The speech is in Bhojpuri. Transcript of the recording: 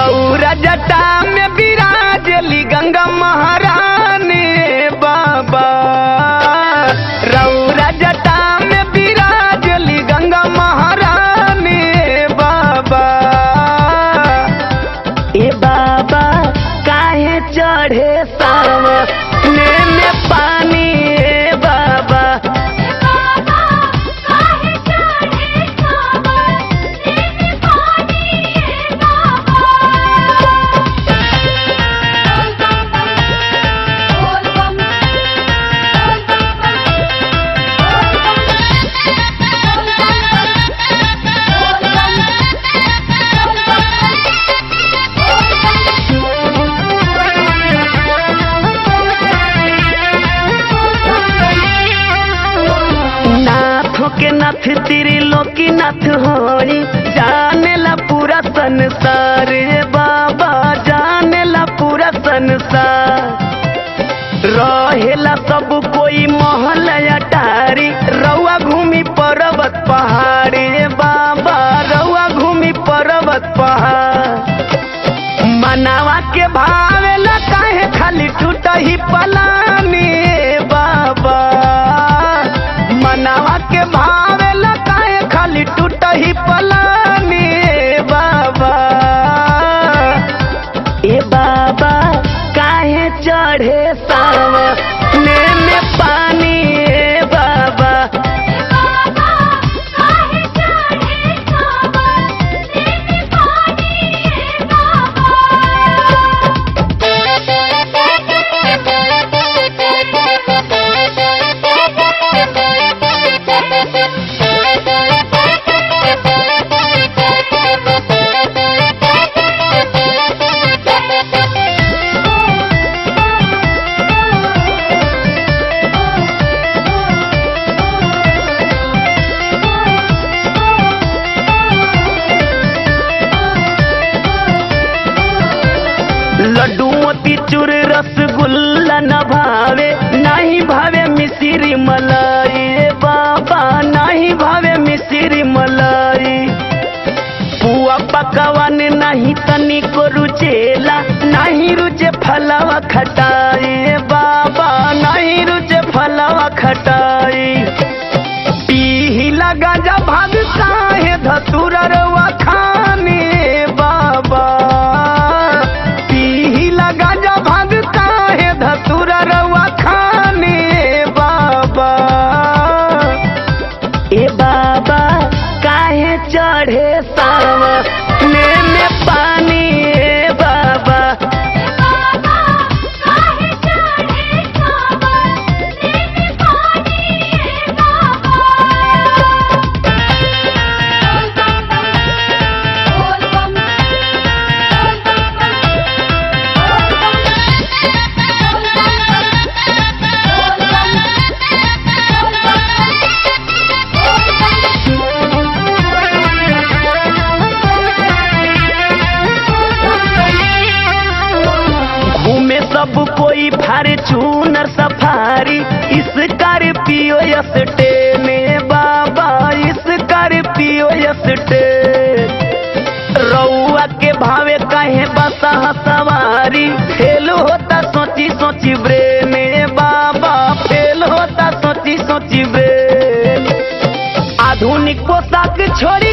रौरा जटा में विराजली गंगा महारानी बाबा रौरा जटा में विराजली गंगा महारानी बाबा ए बाबा काहे चढ़े सावने में पानी ए बाबा नाथों के नाथ तेरे लोकी नाथ होई जाने ला पूरा संसार ए बाबा जाने ला पूरा संसार रहेला सब कोई महल अटारी रउआ घूमी पर्वत पहाड़ी ए बाबा रउआ घूमी पर्वत पहाड़ मनावा के भावेला काहे खाली टूटही पलानी ए बाबा मनावा के भावेला काहे खाली टूटही पलानी ए बाबा ए बाबा काहे चढ़े सावने में पानी ए बाबा लड्डू मोती चूर रसगुल्ला न भावे नहीं भावे मिश्री मलाई ए बाबा नहीं भावे मिश्री मलाई पुआ पकवान नहीं तनी को रुचेला नहीं रुचे फलावा खटाई ए बाबा नहीं रुचे फलावा खटाई पीही लगा जा भाग काहे धतुरा रवा खाने बाबा पीही लगा जा भाग काहे धतुरा रवा खाने बाबा ए बाबा काहे चढ़े सावने में पानी ए बाबा घूमे सब कोई फार्चूनर सफारी इस पियो यसटे में बाबा इस पियो यसटे रउआ के भावे कहे बसा सवारी फेल होता सोची सोची ब्रेन बाबा फेल होता सोची सोची ब्रेन आधुनिक पोशाक छोड़ी